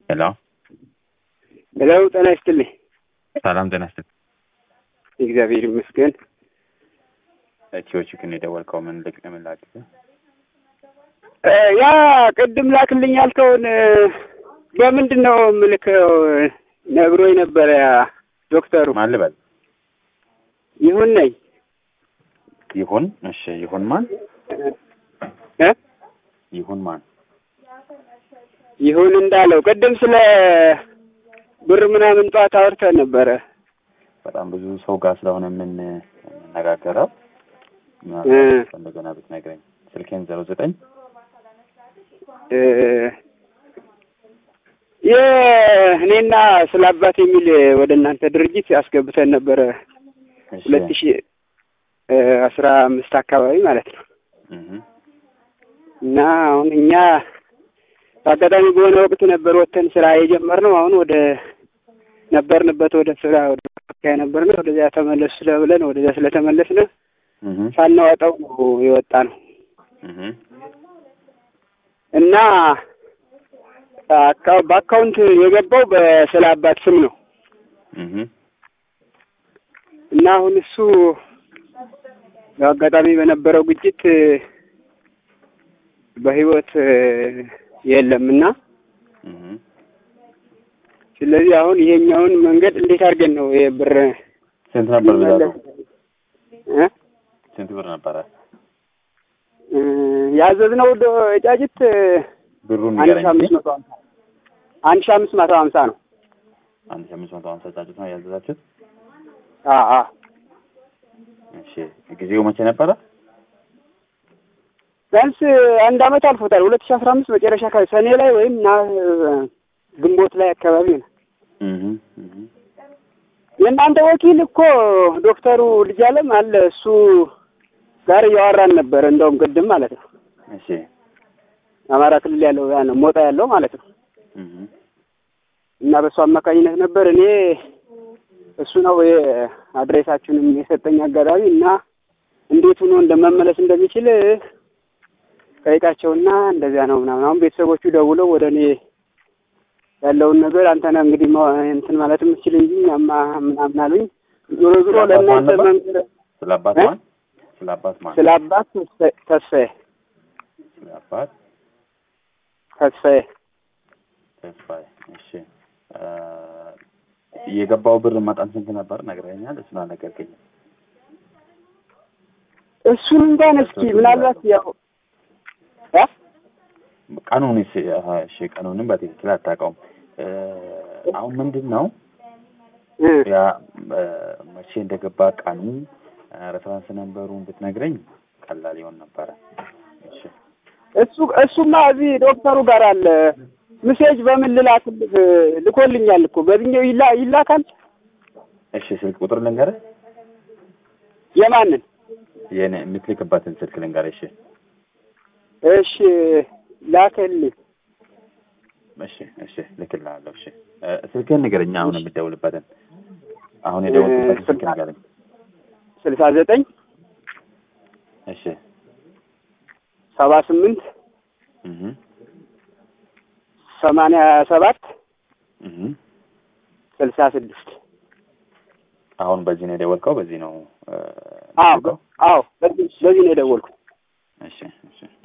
ሄሎ ሄሎ፣ ጤና ይስጥልኝ። ሰላም ጤና ይስጥልኝ። እግዚአብሔር ይመስገን። ኢትዮ ቺክን የደወልከው ምን ልቅ ምን ላግዝህ? እ ያ ቅድም ላክልኝ ያልከውን እ በምንድን ነው የምልከው? ነግሮኝ ነበረ ያ ዶክተሩ። ማን ልበል? ይሁን ነኝ ይሁን። እሺ ይሁን ማን? እ ይሁን ማን? ይሁን እንዳለው ቅድም ስለ ብር ምናምን ጠዋት አውርተን ነበረ። በጣም ብዙ ሰው ጋር ስለሆነ ምን የምነጋገረው እ እንደገና ብትነግረኝ። ስልኬን ዜሮ ዘጠኝ እ የእኔና ስለ አባት የሚል ወደ እናንተ ድርጅት አስገብተን ነበረ እሺ ሁለት ሺ እ አስራ አምስት አካባቢ ማለት ነው። እህ እና አሁን እኛ በአጋጣሚ በሆነ ወቅት ነበር ወጥተን ስራ የጀመርነው። አሁን ወደ ነበርንበት ወደ ስራ ወደ መከላከያ ነበርነው ወደዚያ ተመለሱ ስለብለን ወደዚያ ስለተመለስን እህ ሳናወጣው ነው የወጣ ነው እህ እና አካ- በአካውንት የገባው በስለ አባት ስም ነው እህ እና አሁን እሱ በአጋጣሚ በነበረው ግጭት በህይወት የለም እና እህ ስለዚህ አሁን ይሄኛውን መንገድ እንዴት አድርገን ነው የብር ስንት ነበር ብዛቱ? እ ስንት ብር ነበረ? እ ያዘዝነው ዶ- ጫጭት ብሩን አንድ ሺህ ንገረኝ። አምስት መቶ ሀምሳ አንድ ሺህ አምስት መቶ ሀምሳ ነው። አንድ ሺህ አምስት መቶ ሀምሳ ጫጩት ነው ያዘዛችሁት? አ አ እሺ ጊዜው መቼ ነበረ? ቢያንስ አንድ አመት አልፎታል። ሁለት ሺህ አስራ አምስት መጨረሻ አካባቢ ሰኔ ላይ ወይም ና ግንቦት ላይ አካባቢ ነው። እህ እህ የእናንተ ወኪል እኮ ዶክተሩ ልጅ አለም አለ እሱ ጋር እያወራን ነበር። እንደውም ቅድም ማለት ነው እሺ አማራ ክልል ያለው ያ ነው ሞጣ ያለው ማለት ነው። እህ እና በእሱ አማካኝነት ነበር እኔ እሱ ነው አድሬሳችሁንም የሰጠኝ አጋጣሚ እና እንዴት ሆኖ እንደመመለስ እንደሚችል ጠይቃቸውና እንደዚያ ነው ምናምን። አሁን ቤተሰቦቹ ደውለው ወደ እኔ ያለውን ነገር አንተ ነህ እንግዲህ ማ- እንትን ማለት የምትችል እንጂ እኛማ ምናምን አሉኝ። ዞሮ ዞሮ ስለ አባት ማን ለእናንተ ነበር? መንገር ስለ አባት እ? ማን? ስለ አባት ማን? ስለ አባት ተስፋዬ- ተስፋዬ ስለ አባት ተስፋዬ ተስፋዬ። እሺ እ የገባው ብር መጠን ስንት ነበር ነግረኸኛል? እሱን አልነገርከኝም። እሱን እንኳን እስኪ ምናልባት ያው እ? ቀኑን እሺ አሀ፣ እሺ ቀኑንም በትክክል አታውቀውም። እ አሁን ምንድን ነው እ ያ እ መቼ እንደገባ ቀኑ ሬፈረንስ ነንበሩን ብትነግረኝ ቀላል ይሆን ነበረ። እሺ እሱ እሱማ እዚህ ዶክተሩ ጋር አለ። ምሴጅ በምን ልላክልህ? ልኮልኛል እኮ በዚህኛው ይላ ይላካል። እሺ ስልክ ቁጥር ልንገርህ፣ የማንን? የኔ የምትልክበትን ስልክ ልንገርህ። እሺ እሺ ላከልኝ። እሺ እሺ ልክልሃለሁ። እሺ እ ስልክህን ንገረኝ። አሁን የምትደውልበትን አሁን የደወልኩበትን ስልክ ንገረኝ። ስልሳ ዘጠኝ እሺ ሰባ ስምንት እህ ሰማንያ ሰባት እህ ስልሳ ስድስት አሁን በዚህ ነው የደወልከው? በዚህ ነው እ አዎ የምትልከው? አዎ በዚህ በዚህ ነው የደወልኩት። እሺ እሺ